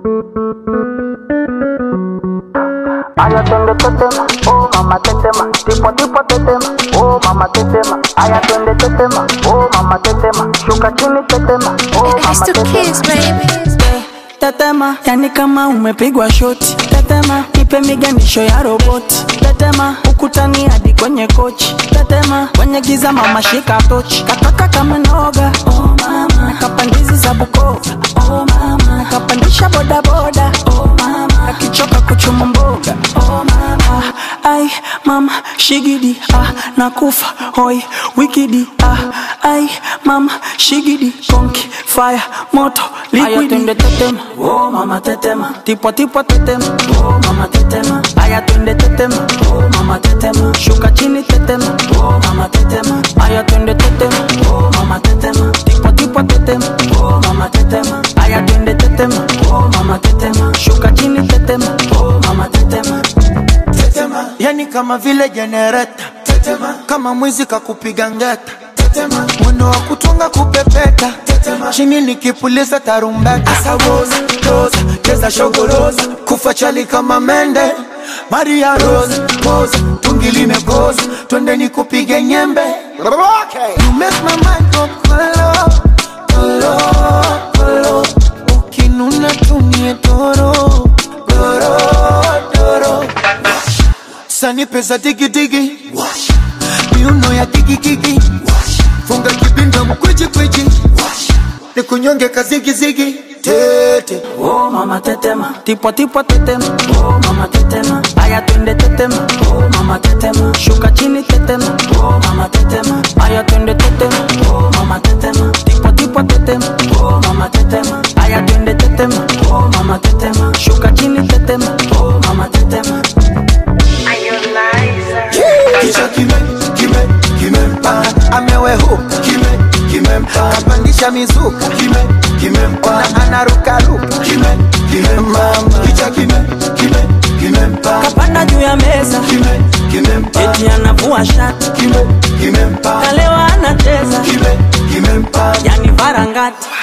Aya twende tetema, oh mama tetema, tipo tipo tetema, oh mama tetema. Aya twende tetema, oh mama tetema, shuka chini tetema, oh It's mama the kids, tetema. baby. Tetema, yani kama umepigwa shoti. Tetema, nipe miganisho ya roboti. Tetema, ukutani hadi kwenye kochi. Tetema, kwenye giza mama shika tochi. Kataka kama noga, oh mama. Nakapandizi za Bukoba, oh mama. Nakapandisha bodaboda, oh mama. Nakichoka kuchuma mboga, oh mama. Ai, mama, shigidi, ah, nakufa, hoi, wikidi, ah, ai, mama, shigidi, konki, fire, moto, liquidi. twende tetema, oh mama tetema, tipo tipo tetema, oh mama tetema. Aya twende tetema, oh mama tetema, shuka chini tetema, oh mama tetema. Aya twende tetema, oh mama tetema, tipo tipo tetema, oh mama tetema. Aya twende tetema, oh mama tetema, shuka chini tetema, oh mama tetema. tetema, yani kama vile jenereta tetema, kama mwizi kakupiga ngeta tetema, mwendo wa kutunga kupepeta tetema, chini nikipuliza tarumbeta asawoza roza cheza shogoroza kufa chali kama mende Maria Rose pose tungi limekoza twende nikupige nyembe You make my mind go kolo kolo kolo ukinuna tumie doro doro doro sani pesa digidigi miuno ya digigigi funga kibinda mkwijikwiji ni kunyonge kazigizigi tete Oh mama tetema, tipo tipo tetema, oh mama tetema. Aya twende tetema, oh mama tetema. Shuka chini tetema, oh mama tetema. Aya twende tetema, oh mama tetema. Tipo tipo tetema, oh mama tetema. Aya twende tetema, oh mama tetema. Shuka chini tetema, oh mama tetema. kichwa kime kime kimempa amewehuka kime kimempa kapandisha mizuka kime kimempa anarukaruka kime kimempa kichwa kime kime kimempa Kapanda juu ya meza, kime kimempa eti anavua shati. kime kimempa Kalewa anacheza, kime kimempa yani varangati.